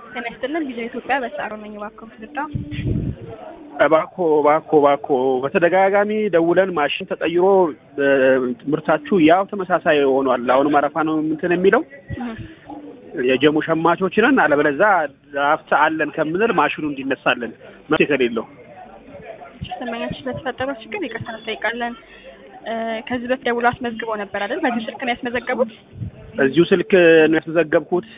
ጤና ይስጥልን ቪዲዮ ኢትዮጵያ በሰዓሩ ነኝ። እባክዎ ትርዳ። እባክዎ እባክዎ እባክዎ በተደጋጋሚ ደውለን ማሽን ተቀይሮ ምርታችሁ ያው ተመሳሳይ ሆኗል። አሁንም አረፋ ነው እንትን የሚለው የጀሙ ሸማቾች ነን። አለበለዛ ሀብት አለን ከምንል ማሽኑ እንዲነሳለን መፍትሄ ከሌለው ደንበኛችን ለተፈጠረው ችግር ይቅርታ እንጠይቃለን። ከዚህ በፊት ደውሎ አስመዝግበው ነበር አይደል? በዚህ ስልክ ነው ያስመዘገቡት? እዚሁ ስልክ ነው ያስመዘገብኩት።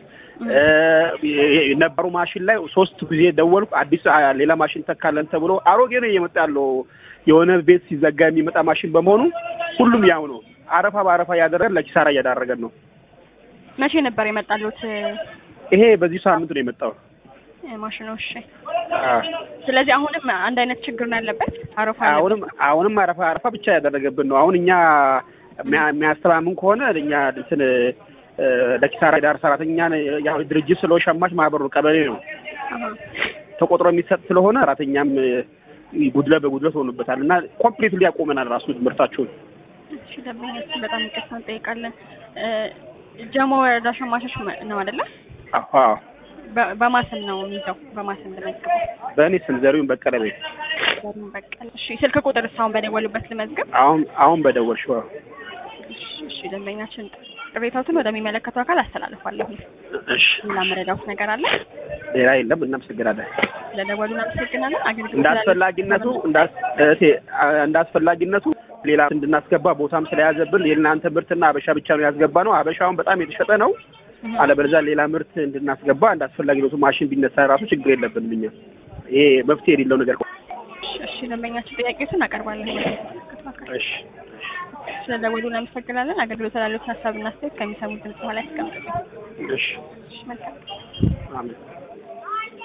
ነበሩ ማሽን ላይ ሶስት ጊዜ ደወልኩ። አዲስ ሌላ ማሽን ተካለን ተብሎ አሮጌ ነው እየመጣ ያለው። የሆነ ቤት ሲዘጋ የሚመጣ ማሽን በመሆኑ ሁሉም ያው ነው። አረፋ በአረፋ እያደረገን ለኪሳራ እያዳረገን ነው። መቼ ነበር የመጣሉት ይሄ በዚህ ሳምንት ነው የመጣው ማሽኑ? እሺ። ስለዚህ አሁንም አንድ አይነት ችግር ነው ያለበት። አረፋ አሁንም አሁንም አረፋ አረፋ ብቻ ያደረገብን ነው። አሁን እኛ የሚያስተማምን ከሆነ እኛ እንትን ለኪሳራ ዳር ሰራተኛ ያው ድርጅት ስለ ሸማች ማህበሩ ቀበሌ ነው ተቆጥሮ የሚሰጥ ስለሆነ ሰራተኛም ጉድለት በጉድለት ሆኖበታል እና ኮምፕሊትሊ ያቆመናል ራሱ ምርታችሁን። እሺ ደንበኛችን በጣም ይቅርታ እንጠይቃለን። ጀሞ ወረዳ ሸማቾች ነው አይደለ? አዎ በማስም ነው የሚይዘው። በማስም ልመዝግበው። በእኔ ስም ዘሪሁን በቀለ ቤት። ዘሪሁን በቀለ። እሺ ስልክ ቁጥር እስካሁን በደወሉበት ልመዝግብ። አሁን አሁን በደወልሽው። እሺ ደንበኛችን ቅሬታዎትን ወደሚመለከተው አካል አስተላልፋለሁ። እሺ ሌላ መረዳት ነገር አለ? ሌላ የለም። እናመሰግናለን። ስለደወሉ እናመሰግናለን። አገልግሎት እንዳስፈላጊነቱ እንዳስፈላጊነቱ ሌላ እንድናስገባ ቦታም ስለያዘብን የእናንተ ምርትና አበሻ ብቻ ነው ያስገባ ነው። አበሻውን በጣም የተሸጠ ነው። አለበለዚያ ሌላ ምርት እንድናስገባ እንዳስፈላጊነቱ ማሽን ቢነሳ ራሱ ችግር የለብንም እኛ። ይሄ መፍትሄ የሌለው ነገር። እሺ ደንበኛችን ጥያቄዎችን አቀርባለሁ። እሺ ስለደወሉ እናመሰግናለን። አገልግሎት ላሉት ሀሳብና አስተያየት ከሚሰሙት ድምጽ በኋላ ያስቀምጡልኝ። እሺ እሺ መልካም አሜን።